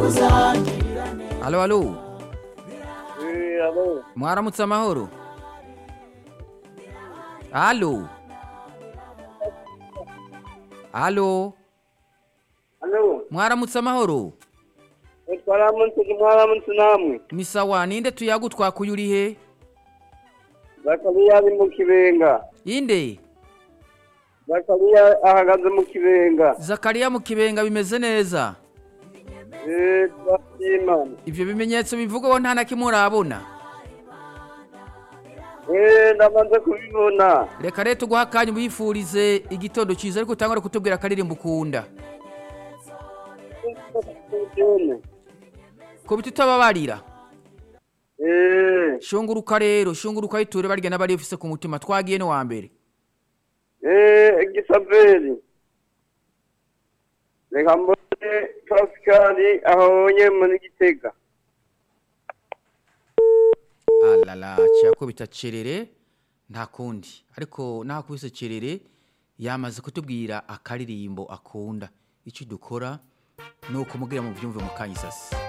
alo alo Eh, alo. mwaramutse amahoro alo alo Alo. mwaramutse amahoro Twaramutse mwaramutse namwe. ni sawa ninde tuyagu twakuye uri he Zakariya ari mu kibenga. inde Zakariya ahagaze mu kibenga. zakariya mu kibenga bimeze neza Eh, twashima. ivyo bimenyetso bivugwaho nta na kimwe urabona Eh, ndamaze kubibona. reka rero tuguha akanya ubifurize igitondo cyiza ariko utangure kutubwira akaririmbo ukunda ko biti utababarira Eh, shunguruka rero shunguruka yiture barya n'abari ufise ku mutima twagiye no wa mbere eh, Gisaveri. Reka mbone Pascal ahonye muri Gitega. alala cyakubita cerere nta kundi ariko nakubise cerere yamaze kutubwira akaririmbo akunda icyo dukora ni ukumubwira mu byumve mu kanyisasi